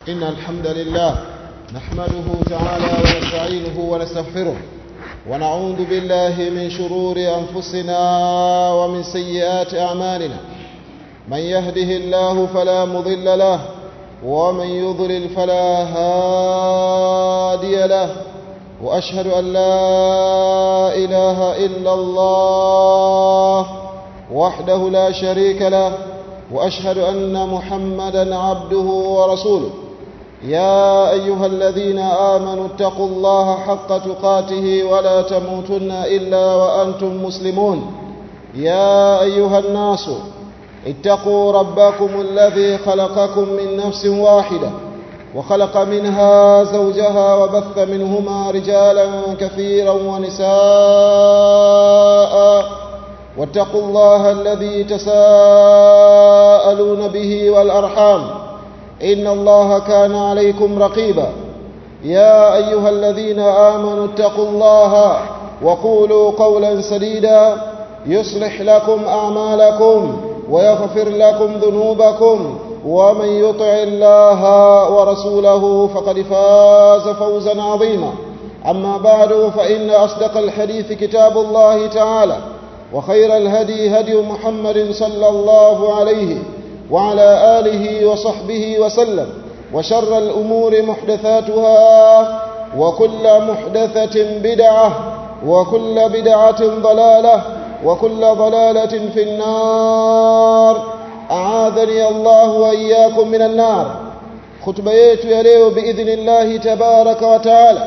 إن الحمد لله نحمده تعالى ونستعينه ونستغفره ونعوذ بالله من شرور أنفسنا ومن سيئات أعمالنا من يهده الله فلا مضل له ومن يضلل فلا هادي له وأشهد أن لا إله إلا الله وحده لا شريك له وأشهد أن محمدا عبده ورسوله يا أيها الذين آمنوا اتقوا الله حق تقاته ولا تموتن إلا وأنتم مسلمون يا أيها الناس اتقوا ربكم الذي خلقكم من نفس واحدة وخلق منها زوجها وبث منهما رجالا كثيرا ونساء واتقوا الله الذي تساءلون به والأرحام إن الله كان عليكم رقيبا يا أيها الذين آمنوا اتقوا الله وقولوا قولا سديدا يصلح لكم أعمالكم ويغفر لكم ذنوبكم ومن يطع الله ورسوله فقد فاز فوزا عظيما أما بعد فإن أصدق الحديث كتاب الله تعالى وخير الهدي هدي محمد صلى الله عليه وعلى آله وصحبه وسلم وشر الأمور محدثاتها وكل محدثة بدعة وكل بدعة ضلالة وكل ضلالة في النار أعاذني الله وإياكم من النار خطبة yetu ya leo باذن الله تبارك وتعالى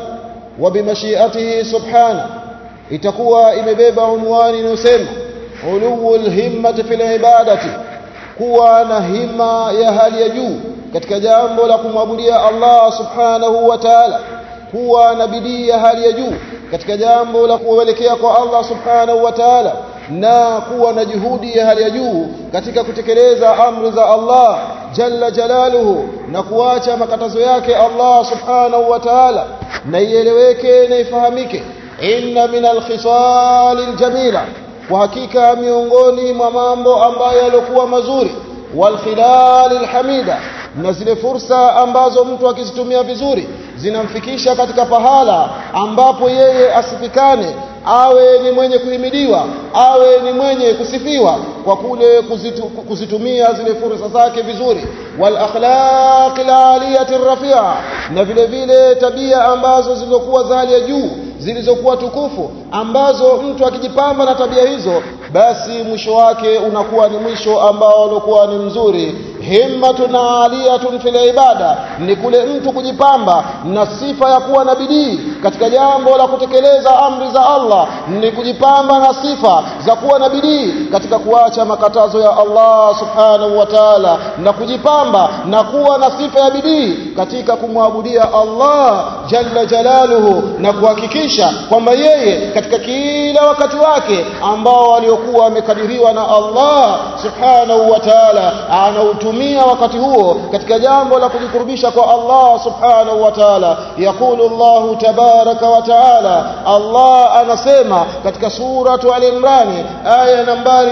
وبمشيئته سبحانه itakuwa imebeba unwani inayosema uluwul himmati fil ibadati kuwa na hima ya hali ya juu katika jambo la kumwabudia Allah subhanahu wa ta'ala kuwa na bidii ya hali ya juu katika jambo la kuelekea kwa Allah subhanahu wa ta'ala na kuwa na juhudi ya hali ya juu katika kutekeleza amri za Allah jalla jalaluhu na kuacha makatazo yake Allah subhanahu wa ta'ala na ieleweke na ifahamike inna min alkhisal aljamila kwa hakika miongoni mwa mambo ambayo yalikuwa mazuri walkhilal alhamida na zile fursa ambazo mtu akizitumia vizuri zinamfikisha katika pahala ambapo yeye asifikane awe ni mwenye kuhimidiwa awe ni mwenye kusifiwa kwa kule kuzitu, kuzitumia zile fursa zake vizuri wal akhlaq aliyati rafia na vile vile tabia ambazo zilizokuwa za hali ya juu zilizokuwa tukufu ambazo mtu akijipamba na tabia hizo basi mwisho wake unakuwa ni mwisho ambao ulikuwa ni mzuri himmatun aliyatun fil ibada ni kule mtu kujipamba na sifa ya kuwa na bidii katika jambo la kutekeleza amri za Allah ni kujipamba na sifa za kuwa na bidii katika kuacha makatazo ya Allah subhanahu wa ta'ala na kujipamba na kuwa na sifa ya bidii katika kumwabudia Allah jalla jalaluhu na kuhakikisha kwamba yeye katika kila wakati wake ambao waliokuwa wamekadiriwa na Allah subhanahu wa ta'ala anautumia wakati huo katika jambo la kujikurubisha kwa Allah subhanahu wa ta'ala yakulu Allah tabaraka wa ta'ala Allah anasema katika suratu al-Imran aya nambari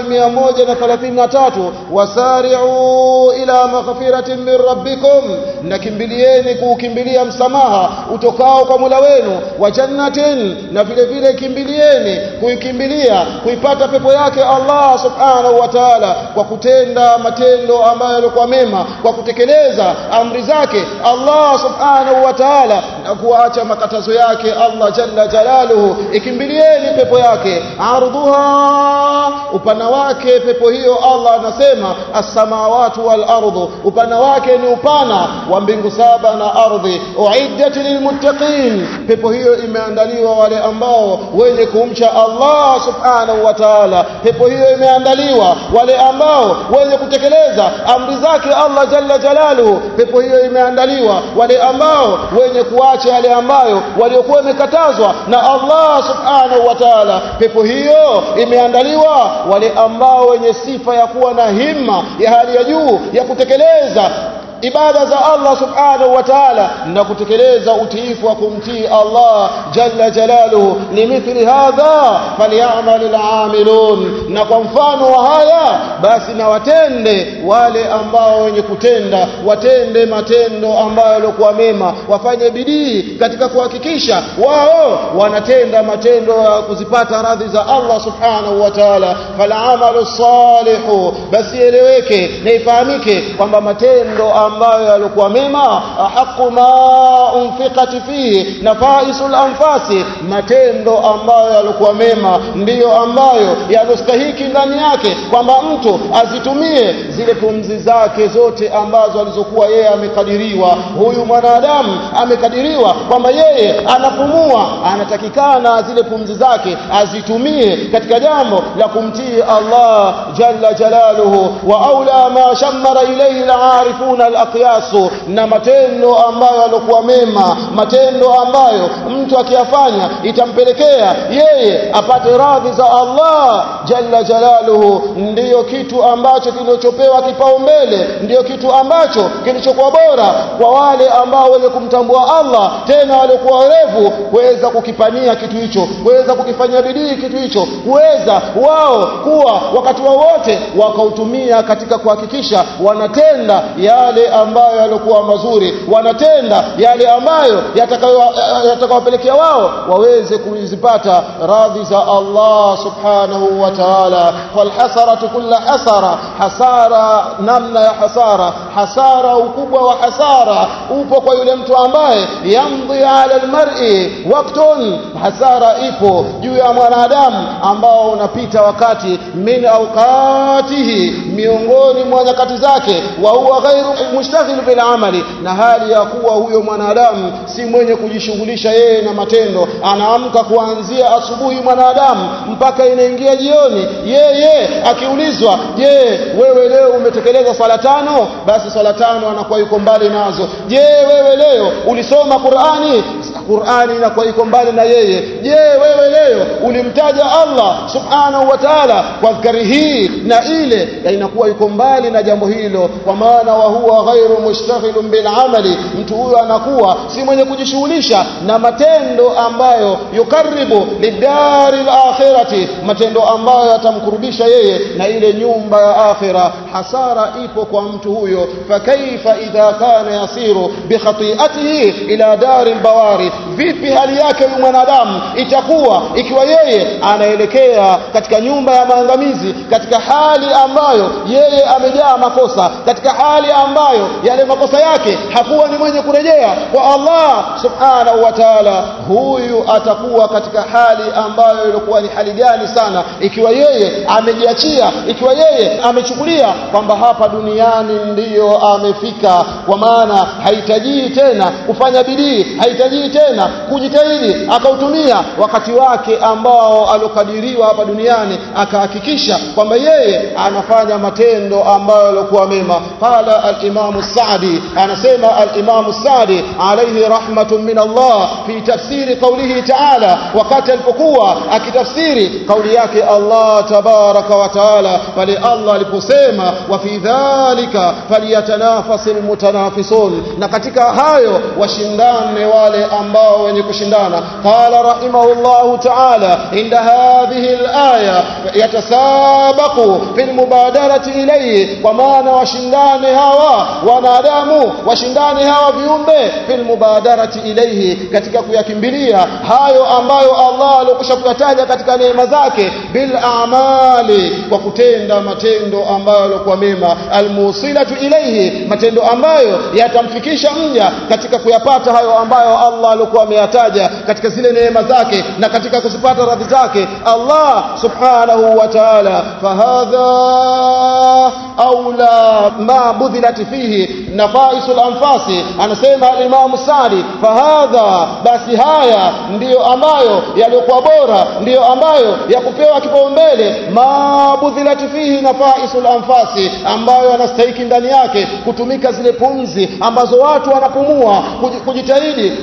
133 wasari'u ila maghfiratin min rabbikum nakimbilieni kuukimbilia msamaha utokao kwa Mola wenu wa jannatin na vile vile kimbilieni kuikimbilia kuipata pepo yake Allah subhanahu wa ta'ala kwa kutenda matendo ambayo yalikuwa mema kwa kutekeleza amri zake Allah subhanahu wa ta'ala na kuacha makatazo yake Allah jalla jalaluhu ikimbilieni pepo yake ardhuha upana wake pepo hiyo Allah anasema as-samawati wal ardu upana wake ni upana wa mbingu saba na ardhi uiddat lilmuttaqin pepo hiyo imeandaliwa wale ambao wenye kumcha Allah subhanahu wa ta'ala pepo hiyo imeandaliwa wale ambao wenye kutekeleza amri zake Allah jalla jalaluhu pepo hiyo imeandaliwa wale ambao wenye kuacha yale ambayo waliokuwa wamekatazwa na Allah subhanahu wa ta'ala pepo hiyo imeandaliwa wale ambao wenye sifa ya kuwa na himma ya hali ya juu ya kutekeleza ibada za Allah subhanahu wa ta'ala na kutekeleza utiifu wa kumtii Allah jalla jalaluhu limithli hadha falyamal al'amilun na kwa mfano wa haya basi na watende wale ambao wenye kutenda watende matendo ambayo yalikuwa mema wafanye bidii katika kuhakikisha wao wanatenda matendo ya kuzipata radhi za Allah subhanahu wa ta'ala fal'amalu salihu basi eleweke na ifahamike kwamba matendo ambayo yalikuwa mema haqu ma unfiqat fihi nafaisul anfasi matendo ambayo yalikuwa mema ndiyo ambayo yanastahiki ndani yake kwamba mtu azitumie zile pumzi zake zote ambazo alizokuwa yeye amekadiriwa huyu mwanadamu amekadiriwa kwamba yeye anapumua anatakikana zile pumzi zake azitumie katika jambo la kumtii Allah jalla jalaluhu wa aula ma shammara ilayhi al-arifuna al-aqyas na matendo ambayo yalikuwa mema matendo ambayo mtu akiyafanya itampelekea yeye apate radhi za Allah jalla jalaluhu ndiyo kitu ambacho kilichopewa kipaumbele ndiyo kitu ambacho kilichokuwa bora kwa wale ambao wenye kumtambua Allah tena waliokuwa werevu kuweza kukipania kitu hicho kuweza kukifanyia bidii kitu hicho kuweza wao kuwa wakati wowote wa wakautumia katika kuhakikisha wanatenda yale ambayo yalikuwa mazuri wanatenda yale ambayo yatakawapelekea wao waweze kuzipata radhi za Allah subhanahu wa ta'ala falhasaratu kulla hasara hasara namna ya hasara hasara ukubwa wa hasara upo kwa yule mtu ambaye yamdhi ala almar'i waqtun hasara ipo juu ya mwanadamu ambao unapita wakati min awqatihi miongoni mwa nyakati zake wa huwa ghairu mushtaghil bil amali na hali ya kuwa huyo mwanadamu si mwenye kujishughulisha yeye na matendo anaamka kuanzia asubuhi mwanadamu mpaka inaingia jioni yeye akiulizwa je wewe leo umetekeleza swala tano basi swala tano anakuwa yuko mbali nazo je wewe leo ulisoma Qur'ani Qur'ani inakuwa iko mbali na yeye je wewe leo ulimtaja Allah subhanahu wa ta'ala kwa dhikri hii na ile na inakuwa yuko mbali na jambo hilo kwa maana wa huwa ghairu mushtaghilun bil amali mtu huyo anakuwa si mwenye kujishughulisha na matendo ambayo yukaribu lidari akhirati matendo ambayo yatamkurubisha yeye na ile nyumba ya akhira hasara ipo kwa mtu huyo fakaifa idha kana yasiru bikhati'atihi ila dari bawari vipi hali yake huyu mwanadamu itakuwa ikiwa yeye anaelekea katika nyumba ya maangamizi katika hali ambayo yeye amejaa makosa katika hali ambayo yale makosa yake hakuwa ni mwenye kurejea kwa Allah subhanahu wa ta'ala huyu atakuwa katika hali ambayo ilikuwa ni hali gani sana ikiwa yeye amejiachia ikiwa yeye amechukulia kwamba hapa duniani ndiyo amefika kwa maana hahitaji tena kufanya bidii hahitaji tena kujitahidi akautumia wakati wake ambao alokadiriwa hapa duniani akahakikisha kwamba yeye anafanya matendo ambayo yalikuwa mema qala al-Imam Sa'di anasema al-Imam Sa'di alayhi rahmatun min Allah fi tafsiri qawlihi ta'ala wakati alipokuwa akitafsiri kauli yake Allah tabaraka wa taala pale Allah aliposema wa fi dhalika falyatanafasil mutanafisun na katika hayo washindane wale ambao wenye kushindana qala rahimahullahu ta'ala inda hadhihi al-aya yatasabaqu fil mubadarati ilayhi kwa maana washindane hawa wanadamu washindane hawa viumbe fil mubadarati ilayhi katika kuyakimbilia hayo ambayo Allah alokwisha kuyataja katika neema zake bil a'mali kwa kutenda matendo ambayo yalikuwa mema almusilatu ilayhi matendo ambayo yatamfikisha mja katika kuyapata hayo ambayo Allah alikuwa ameyataja katika zile neema zake na katika kuzipata radhi zake Allah subhanahu wa ta'ala fahadha aula ma budhilat fihi nafaisul anfasi anasema al-Imam Sadi fahadha basi haya ndiyo ambayo yaliokuwa bora ndiyo ambayo ya kupewa kipaumbele ma budhilat fihi nafaisul anfasi ambayo yanastahiki ndani yake kutumika zile pumzi ambazo watu wanapumua kujitahidi watu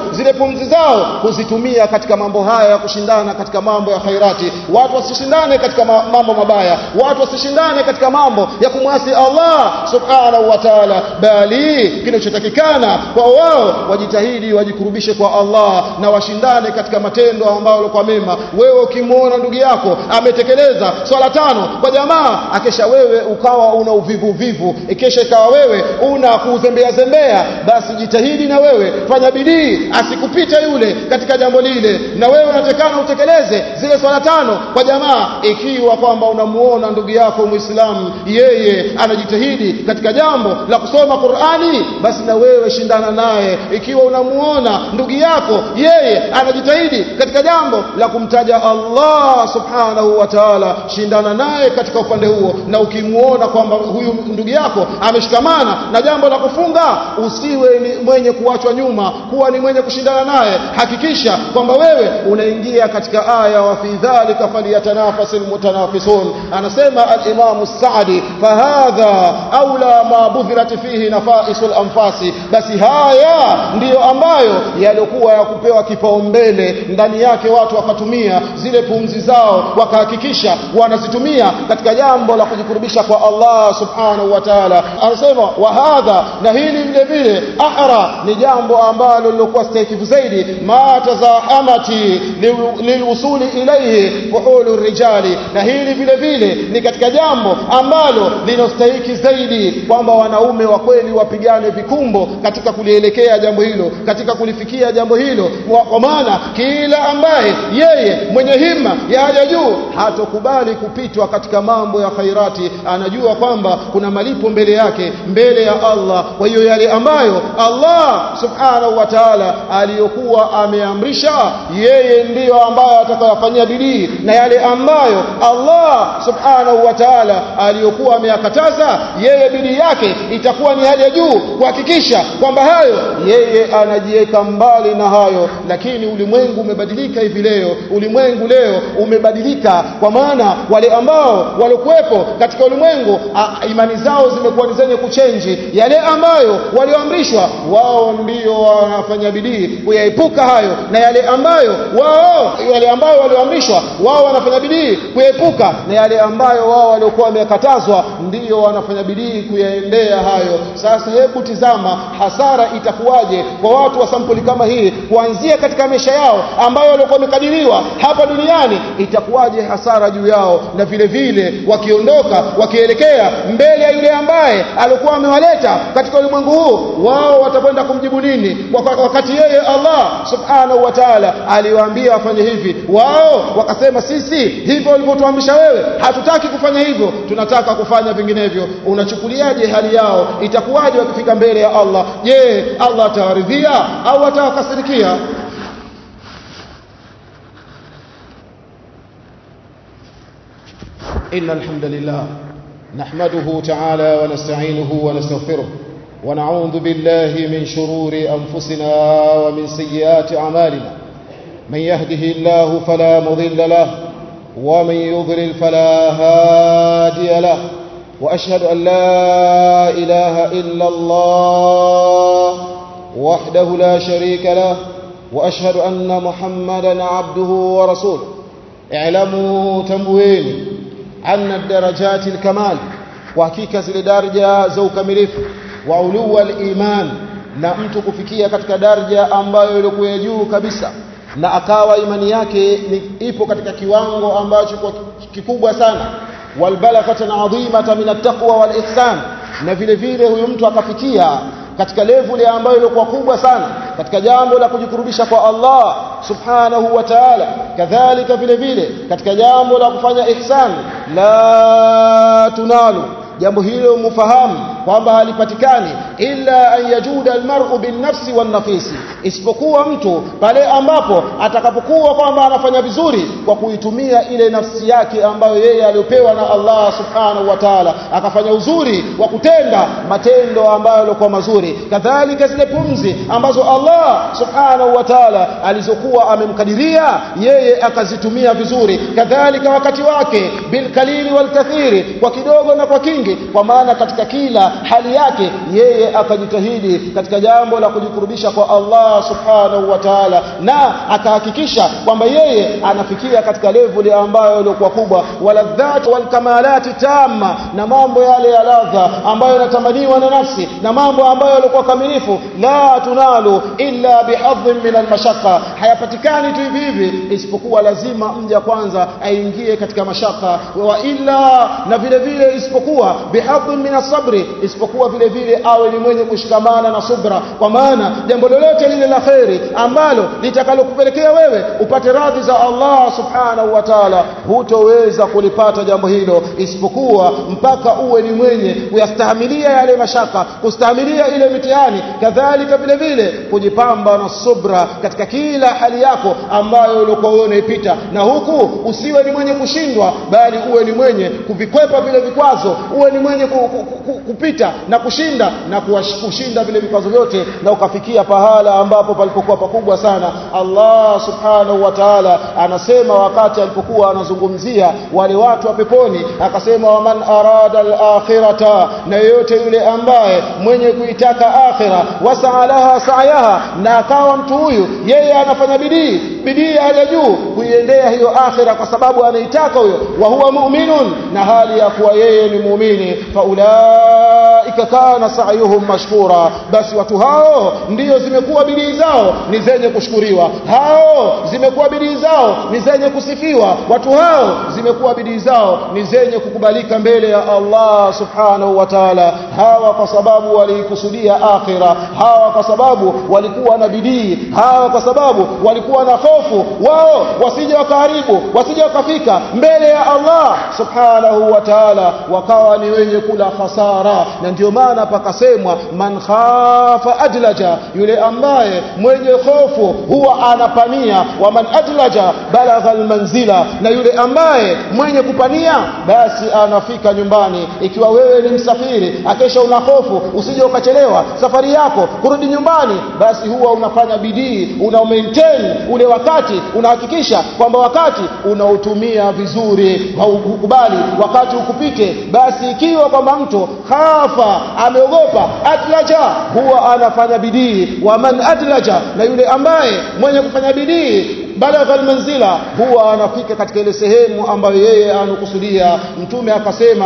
zile pumzi zao kuzitumia katika mambo haya ya kushindana katika mambo ya khairati watu wasishindane katika mambo mabaya watu wasishindane katika mambo ya kumwasi Allah subhanahu wa ta'ala bali kinachotakikana kwa wao wajitahidi wajikurubishe kwa Allah na washindane katika matendo ambayo kwa mema wewe ukimwona ndugu yako ametekeleza swala tano kwa jamaa akesha wewe ukawa una uvivu vivu ikesha ikawa wewe una kuzembea zembea basi jitahidi na wewe fanya bidii asikupite yule katika jambo lile na wewe unatekana utekeleze zile swala tano kwa jamaa ikiwa kwamba unamuona ndugu yako muislamu yeye anajitahidi katika jambo la kusoma Qur'ani basi na wewe shindana naye ikiwa unamuona ndugu yako yeye anajitahidi katika jambo la kumtaja Allah subhanahu wa ta'ala shindana naye katika upande huo na ukimuona kwamba huyu ndugu yako ameshikamana na jambo la kufunga usiwe ni mwenye kuachwa nyuma kuwa ni mwenye kushindana naye hakikisha kwamba wewe unaingia katika aya wa fi dhalika falyatanafasil mutanafisun anasema al-Imam Sa'di fahadha aula ma budhirat fihi nafaisul anfasi basi haya ndiyo ambayo yalikuwa ya kupewa kipaumbele ndani yake watu wakatumia zile pumzi zao wakahakikisha wanazitumia katika jambo la kujikurubisha kwa Allah subhanahu wa ta'ala anasema wa hadha na hili vile vile ahra ni jambo ambalo lilikuwa stahiki zaidi ma tazahamati lilwusuli ilayhi fuhulu rijali na hili vile vile ni katika jambo ambalo linastahiki zaidi kwamba wanaume wa kweli wapigane vikumbo katika kulielekea jambo hilo katika kulifikia jambo hilo kwa maana kila ambaye yeye mwenye himma ya haja juu hatokubali kupitwa katika mambo ya khairati anajua kwamba kuna malipo mbele yake mbele ya Allah kwa hiyo yale ambayo Allah subhanahu wa ta'ala aliyokuwa ameamrisha yeye ndiyo ambayo atakayofanyia bidii na yale ambayo Allah subhanahu wa ta'ala aliyokuwa ameyakataza yeye bidii yake itakuwa ni hali ya juu kuhakikisha kwamba hayo yeye anajiweka mbali na hayo lakini ulimwengu umebadilika hivi leo ulimwengu leo umebadilika kwa maana wale ambao walikuwepo katika ulimwengu imani zao zimekuwa ni zenye kuchenji yale ambayo walioamrishwa wao ndio wanafanya bidii kuyaepuka hayo na yale ambayo wao yale ambayo walioamrishwa wao wanafanya bidii kuyaepuka na yale ambayo wao waliokuwa wamekatazwa ndio wanafanya bidii kuyaendea hayo sasa hebu tizama hasara itakuwaje kwa watu wa sampuli kama hii kuanzia katika maisha yao ambayo walikuwa wamekadiriwa hapa duniani itakuwaje hasara juu yao na vile vile wakiondoka wakielekea mbele ya yule ambaye alikuwa amewaleta katika ulimwengu huu wao watakwenda kumjibu nini wakati yeye Allah subhanahu wa ta'ala aliwaambia wafanye hivi wao wakasema sisi hivyo ulivyotuamrisha wewe hatutaki kufanya hivyo tunataka kufanya vinginevyo unachukuliaje hali yao itakuwaje wakifika mbele ya Allah je Allah atawaridhia au atawakasirikia إن الحمد لله نحمده تعالى ونستعينه ونستغفره ونعوذ بالله من شرور أنفسنا ومن سيئات أعمالنا من يهده الله فلا مضل له ومن يضلل فلا هادي له وأشهد أن لا إله إلا الله وحده لا شريك له وأشهد أن محمدا عبده ورسوله اعلموا تنبوين أن الدرجات الكمال وحقيقة zile daraja za ukamilifu wa ulua al-iman na mtu kufikia katika daraja ambayo ilikuwa juu kabisa na akawa imani yake ni ipo katika kiwango ambacho kwa kikubwa sana walbalaghatan adhimatan min at-taqwa wal ihsan na vile vile huyu mtu akafikia katika level ambayo ilikuwa kubwa sana katika jambo la kujikurubisha kwa Allah subhanahu wa ta'ala kadhalika vile vile katika jambo la kufanya ihsan la tunalu jambo hilo mufahamu kwamba halipatikani illa an yajuda almar'u binnafsi wannafisi isipokuwa mtu pale ambapo atakapokuwa kwamba anafanya vizuri kwa kuitumia ile nafsi yake ambayo yeye aliyopewa na Allah subhanahu wa ta'ala akafanya uzuri wa kutenda matendo ambayo yalikuwa mazuri kadhalika zile pumzi ambazo Allah subhanahu wa ta'ala alizokuwa amemkadiria yeye akazitumia vizuri kadhalika wakati wake bilkalili walkathiri kwa kidogo na kwa kingi kwa maana katika kila hali yake yeye yeye akajitahidi katika jambo la kujikurubisha kwa Allah subhanahu wa ta'ala na akahakikisha kwamba yeye anafikia katika level ambayo ilikuwa kubwa waladhat walkamalati tamma na mambo yale ya ladha ambayo yanatamaniwa na nafsi na mambo ambayo yalikuwa kamilifu la tunalu illa bihadhin min almashaqqa hayapatikani tu hivi hivi isipokuwa lazima mja kwanza aingie katika mashaka wa illa na vile vile isipokuwa bihadhin min asabri isipokuwa vile vile awe ni mwenye kushikamana na subra kwa maana jambo lolote lile la kheri ambalo litakalokupelekea wewe upate radhi za Allah subhanahu wa ta'ala hutoweza kulipata jambo hilo isipokuwa mpaka uwe ni mwenye kuyastahimilia yale mashaka kustahimilia ile mitihani kadhalika vile vile kujipamba na subra katika kila hali yako ambayo ulikuwa wewe unaipita na huku usiwe ni mwenye kushindwa bali uwe ni mwenye kuvikwepa vile vikwazo uwe ni mwenye ku, ku, ku, kupita na kushinda na kushinda vile vikwazo vyote na ukafikia pahala ambapo palipokuwa pakubwa sana Allah subhanahu wa ta'ala anasema wakati alipokuwa anazungumzia wale watu wa peponi akasema waman arada al-akhirata na yeyote yule ambaye mwenye kuitaka akhira wasaalaha sa'yaha na akawa mtu huyu yeye anafanya bidii bidii ya juu kuiendea hiyo akhira kwa sababu anaitaka huyo wa huwa mu'minun na hali ya kuwa yeye ni muumini faulaika kana sa'yuhum mashkura basi watu hao ndiyo zimekuwa bidii zao ni zenye kushukuriwa hao zimekuwa bidii zao ni zenye kusifiwa watu hao zimekuwa bidii zao ni zenye kukubalika mbele ya Allah subhanahu wa ta'ala hawa kwa sababu walikusudia akhira hawa kwa sababu walikuwa na bidii hawa kwa sababu walikuwa na hofu wao wasije wakaharibu wasije wakafika mbele ya Allah subhanahu wa ta'ala wakawa ni wenye kula hasara na ndio maana pakasemwa man khafa adlaja yule ambaye mwenye hofu huwa anapania wa man adlaja balagha almanzila na yule ambaye mwenye kupania basi anafika nyumbani ikiwa wewe ni msafiri akesha una hofu usije ukachelewa safari yako kurudi nyumbani basi huwa unafanya bidii una maintain ule wakati unahakikisha kwamba wakati unautumia vizuri haukubali wakati ukupite basi ikiwa kwamba mtu khafa ameogopa adlaja huwa anafanya bidii wa man adlaja na yule ambaye mwenye kufanya bidii balagha almanzila huwa anafika katika ile sehemu ambayo yeye anakusudia mtume akasema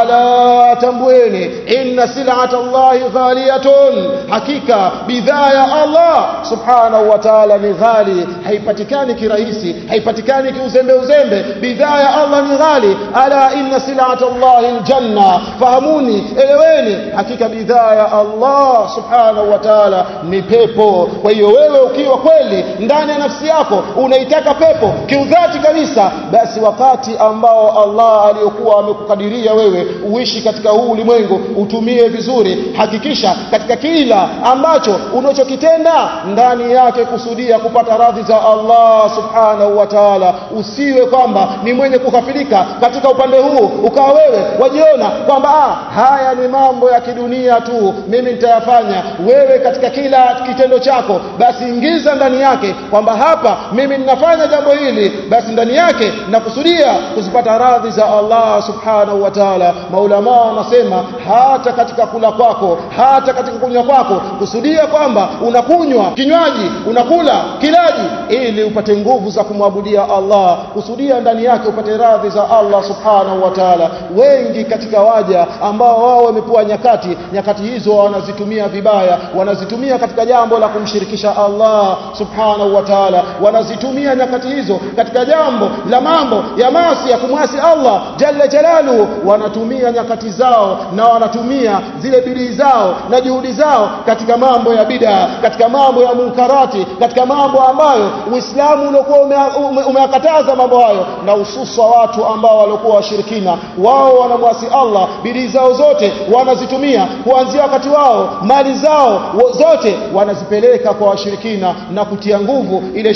ala tambueni inna sil'ata allahi ghaliyatun hakika bidhaa ya Allah subhanahu wa ta'ala ni ghali haipatikani kirahisi haipatikani kiuzembe uzembe bidhaa ya Allah ni ghali ala inna sil'ata allahi aljanna fahamuni eleweni hakika bidhaa ya Allah subhanahu wa ta'ala ni pepo kwa hiyo wewe ukiwa kweli ndani ya nafsi yako unaitaka pepo kiudhati kabisa basi wakati ambao Allah aliyokuwa amekukadiria wewe uishi katika huu ulimwengu utumie vizuri hakikisha katika kila ambacho unachokitenda ndani yake kusudia kupata radhi za Allah subhanahu wa ta'ala usiwe kwamba ni mwenye kukafirika katika upande huu ukawa wewe wajiona kwamba ah, haya ni mambo ya kidunia tu mimi nitayafanya wewe katika kila kitendo chako basi ingiza ndani yake kwamba hapa mimi ninafanya jambo hili basi ndani yake nakusudia kuzipata radhi za Allah subhanahu wa ta'ala maulama wanasema hata katika kula kwako hata katika kunywa kwako kusudia kwamba unakunywa kinywaji unakula kilaji ili upate nguvu za kumwabudia Allah kusudia ndani yake upate radhi za Allah subhanahu wa ta'ala wengi katika waja ambao wao wamepewa nyakati nyakati hizo wanazitumia vibaya wanazitumia katika jambo la kumshirikisha Allah subhanahu wa ta'ala wanazitumia nyakati hizo katika jambo la mambo ya maasi ya kumwasi Allah jalla jalaluhu wanatumia nyakati zao na wanatumia zile bidii zao na juhudi zao katika mambo ya bid'a katika mambo ya munkarati katika mambo ambayo Uislamu uliokuwa umeyakataza ume, ume mambo hayo na hususa watu ambao walikuwa washirikina wao wanamwasi Allah bidii zao zote wanazitumia kuanzia wakati wao mali zao zote wanazipeleka kwa washirikina na kutia nguvu ile shirki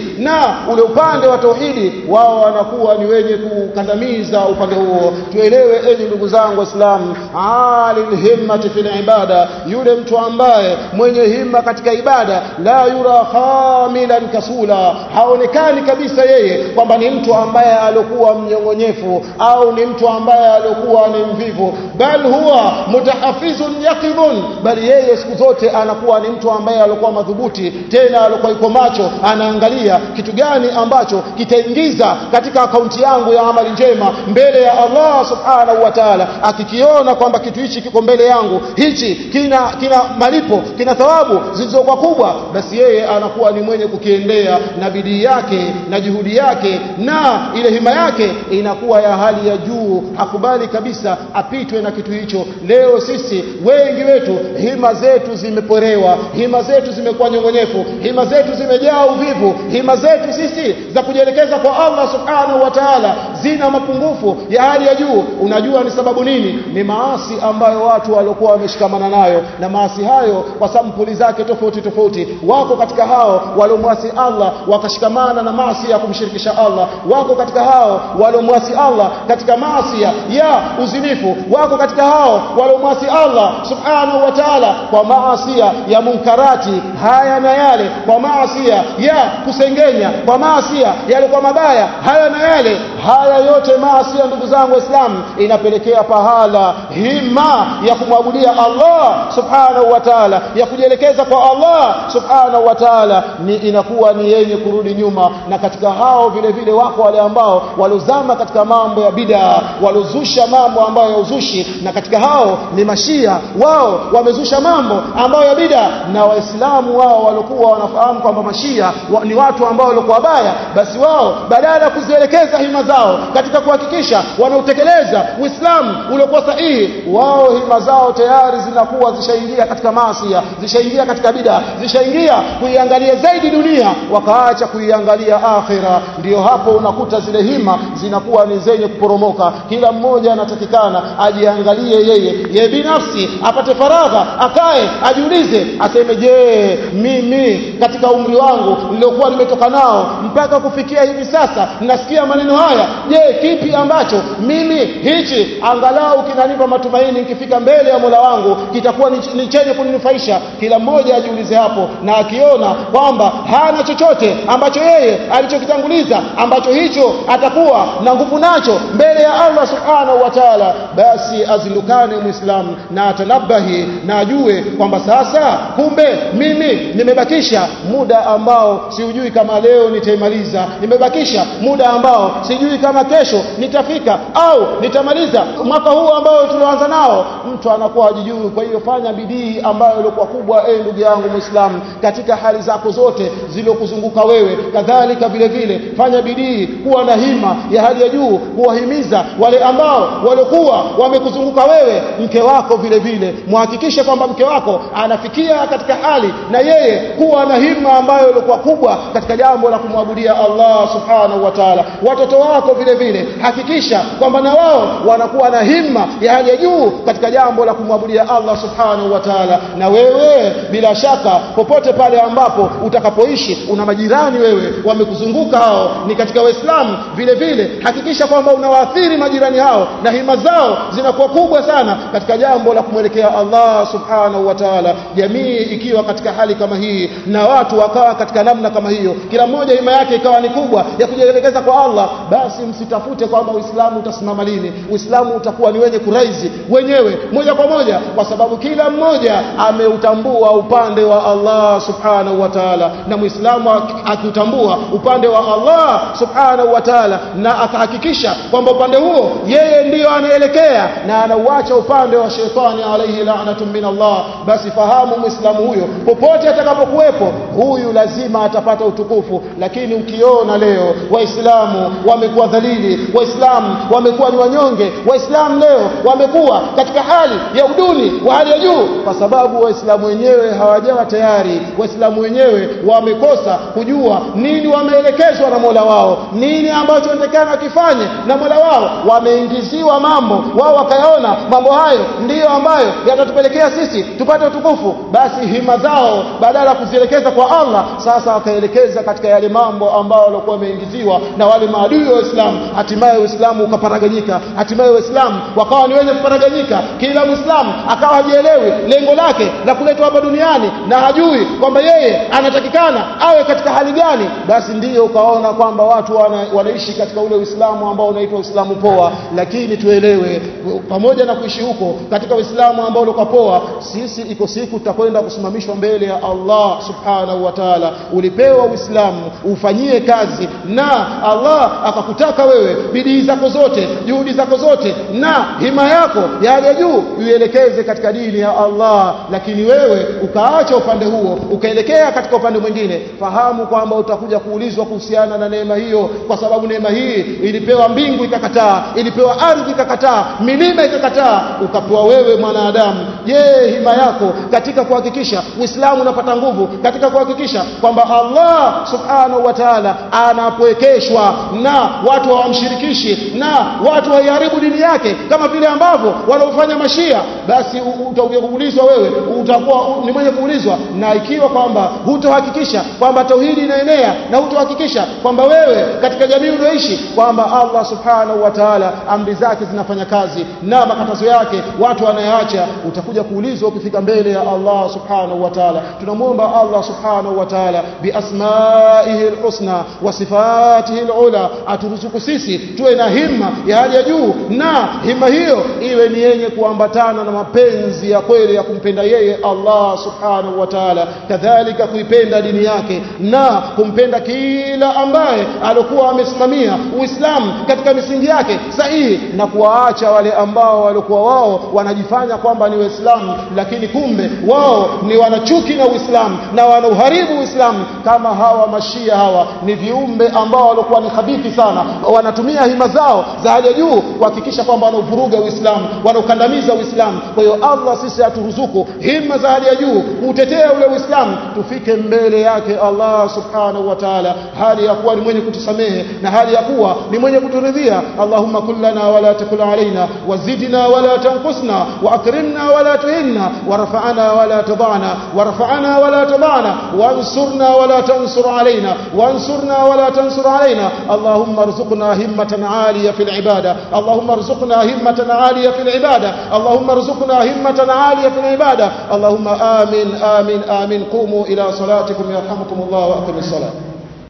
na ule upande wa tauhidi wao wanakuwa ni wenye kukandamiza upande huo tuelewe enyi ndugu zangu waislamu alil himmati fil ibada yule mtu ambaye mwenye himma katika ibada la yura khamilan kasula haonekani kabisa yeye kwamba ni mtu ambaye alikuwa mnyongonyefu au ni mtu ambaye alikuwa ni mvivu bal huwa mutahafizun yaqidun bali yeye siku zote anakuwa ni mtu ambaye alikuwa madhubuti tena alikuwa yuko macho anaangalia kitu gani ambacho kitaingiza katika akaunti yangu ya amali njema mbele ya Allah subhanahu wa ta'ala akikiona kwamba kitu hichi kiko mbele yangu hichi kina kina malipo kina thawabu zilizokuwa kubwa basi yeye anakuwa ni mwenye kukiendea na bidii yake na juhudi yake na ile hima yake inakuwa ya hali ya juu hakubali kabisa apitwe na kitu hicho leo sisi wengi wetu hima zetu zimeporewa hima zetu zimekuwa nyongonyefu hima zetu zimejaa uvivu hima zetu sisi za kujielekeza kwa Allah subhanahu wa ta'ala zina mapungufu ya hali ya juu unajua ni sababu nini ni maasi ambayo watu waliokuwa wameshikamana nayo na maasi hayo kwa sampuli zake tofauti tofauti wako katika hao waliomwasi Allah wakashikamana na maasi ya kumshirikisha Allah wako katika hao waliomwasi Allah katika maasi ya uzinifu wako katika hao waliomwasi Allah subhanahu wa ta'ala kwa maasi ya munkarati haya na yale kwa maasi ya kusengenya kwa maasi yale kwa mabaya haya na yale haya yote maasi ndugu zangu waislamu inapelekea pahala hima ya kumwabudia Allah subhanahu wa ta'ala ya kujielekeza kwa Allah subhanahu wa ta'ala ni inakuwa ni yenye kurudi nyuma na katika hao vile vile wako wale ambao walozama katika mambo ya bid'a walozusha mambo ambayo ya uzushi na katika hao ni mashia wao wamezusha mambo ambayo ya bid'a na waislamu wao walikuwa wanafahamu kwamba mashia wa, ni watu ambao walikuwa wabaya basi wao badala ya kuzielekeza hima zao katika kuhakikisha wanautekeleza uislamu uliokuwa sahihi wao hima zao tayari zinakuwa zishaingia katika maasi zishaingia katika bid'a zishaingia kuiangalia zaidi dunia wakaacha kuiangalia akhira ndio hapo unakuta zile hima zinakuwa ni zenye kuporomoka kila mmoja anatakikana ajiangalie yeye yeye binafsi apate faragha akae ajiulize aseme je mimi katika umri wangu niliokuwa nimetoka nao mpaka kufikia hivi sasa nasikia maneno haya je kipi ambacho mimi hichi angalau kinanipa matumaini nikifika mbele ya Mola wangu kitakuwa ni chenye kuninufaisha kila mmoja ajiulize hapo na akiona kwamba hana chochote ambacho yeye alichokitanguliza ambacho hicho atakuwa na nguvu nacho mbele ya Allah subhanahu wa ta'ala basi azilukane muislamu na atanabahi na ajue kwamba sasa kumbe mimi nimebakisha muda ambao siujui kama leo nitaimaliza nimebakisha muda ambao sijui kama kesho nitafika au nitamaliza mwaka huu ambao tulioanza nao mtu anakuwa hajijui kwa hiyo fanya bidii ambayo ilikuwa kubwa eh ndugu yangu muislamu katika hali zako zote zilizokuzunguka wewe kadhalika vile vile fanya bidii kuwa na hima ya hali ya juu kuwahimiza wale ambao walikuwa wamekuzunguka wewe mke wako vile vile muhakikishe kwamba mke wako anafikia katika hali na yeye kuwa na hima ambayo ilikuwa kubwa katika jambo la kumwabudia Allah subhanahu wa ta'ala watoto wako vile vile hakikisha kwamba na wao wanakuwa na himma ya hali ya juu katika jambo la kumwabudia Allah subhanahu wa ta'ala na wewe bila shaka popote pale ambapo utakapoishi una majirani wewe wamekuzunguka hao ni katika waislamu vile vile hakikisha kwamba unawaathiri majirani hao na hima zao zinakuwa kubwa sana katika jambo la kumwelekea Allah subhanahu wa ta'ala jamii ikiwa katika hali kama hii na watu wakawa katika namna kama hiyo kila mmoja hima yake ikawa ni kubwa ya kujielekeza kwa Allah basi msitafute kwamba Uislamu utasimama lini Uislamu utakuwa ni wenye kuraizi wenyewe moja kwa moja kwa sababu kila mmoja ameutambua upande wa Allah subhanahu wa ta'ala na Muislamu akiutambua upande wa Allah subhanahu wa ta'ala na akahakikisha kwamba upande huo yeye ndiyo anaelekea na anauacha upande wa shetani alayhi la'natun min Allah basi fahamu Muislamu huyo popote atakapokuwepo huyu lazima atapata utukufu lakini ukiona leo waislamu wamekuwa madhalili waislamu wamekuwa ni wanyonge waislamu leo wamekuwa katika hali ya uduni wa hali ya juu kwa sababu waislamu wenyewe hawajawa tayari waislamu wenyewe wamekosa kujua nini wameelekezwa na mola wao nini ambacho wanatakana wakifanye na mola wao wameingiziwa mambo wao wakayaona mambo hayo ndiyo ambayo yatatupelekea sisi tupate utukufu basi hima zao badala ya kuzielekeza kwa allah sasa wakaelekeza katika yale mambo ambayo walikuwa wameingiziwa na wale maadui wa Uislamu hatimaye Uislamu ukaparaganyika hatimaye Waislamu wakawa ni wenye kuparaganyika kila Muislamu akawa hajielewi lengo lake la kuletwa hapa duniani na hajui kwamba yeye anatakikana awe katika hali gani basi ndiyo ukaona kwamba watu wana, wanaishi katika ule Uislamu ambao unaitwa Uislamu poa lakini tuelewe pamoja na kuishi huko katika Uislamu ambao ulikuwa poa sisi iko siku tutakwenda kusimamishwa mbele ya Allah subhanahu wa ta'ala ulipewa Uislamu ufanyie kazi na Allah akakutaka wewe bidii zako zote juhudi zako zote na hima yako ya hali ya juu uielekeze katika dini ya Allah lakini wewe ukaacha upande huo ukaelekea katika upande mwingine fahamu kwamba utakuja kuulizwa kuhusiana na neema hiyo kwa sababu neema hii ilipewa mbingu ikakataa ilipewa ardhi ikakataa milima ikakataa ukapewa wewe mwanadamu je hima yako katika kuhakikisha Uislamu unapata nguvu katika kuhakikisha kwamba Allah subhanahu wa ta'ala anapwekeshwa na watu hawamshirikishi na watu waiharibu dini yake kama vile ambavyo wanaofanya mashia basi utakuja kuulizwa wewe utakuwa ni mwenye kuulizwa na ikiwa kwamba hutohakikisha kwamba tauhidi inaenea na hutohakikisha kwamba wewe katika jamii unaoishi kwamba Allah subhanahu wa ta'ala amri zake zinafanya kazi na makatazo yake watu wanayaacha utakuja kuulizwa ukifika mbele ya Allah subhanahu wa ta'ala tunamwomba Allah subhanahu wa ta'ala biasmaihi alhusna wa sifatihi alula aturuzuku sisi tuwe na himma ya hali ya juu na himma hiyo iwe ni yenye kuambatana na mapenzi ya kweli ya kumpenda yeye Allah subhanahu wa ta'ala kadhalika kuipenda dini yake na kumpenda kila ambaye alikuwa amesimamia Uislamu katika misingi yake sahihi na kuwaacha wale ambao walikuwa wao wanajifanya kwamba ni Waislamu lakini kumbe wao ni wanachuki na Uislamu na wanauharibu Uislamu kama hawa mashia hawa ni viumbe ambao walikuwa ni habithi sana wanatumia hima zao za hali ya juu kuhakikisha kwamba wanauvuruga Uislamu wanaukandamiza Uislamu kwa hiyo Allah sisi aturuzuku hima za hali ya juu kutetea ule Uislamu tufike mbele yake Allah subhanahu wa ta'ala hali ya kuwa ni mwenye kutusamehe na hali ya kuwa ni mwenye kuturidhia Allahumma kullana wala takul alaina wazidna wala tanqusna واكرمنا ولا تهنا ورفعنا ولا تضعنا ورفعنا ولا تضعنا وانصرنا ولا تنصر علينا وانصرنا ولا تنصر علينا اللهم ارزقنا همة عالية في العبادة اللهم ارزقنا همة عالية في العبادة اللهم ارزقنا همة عالية في العبادة اللهم آمين آمين آمين قوموا إلى صلاتكم يرحمكم الله وأقم الصلاة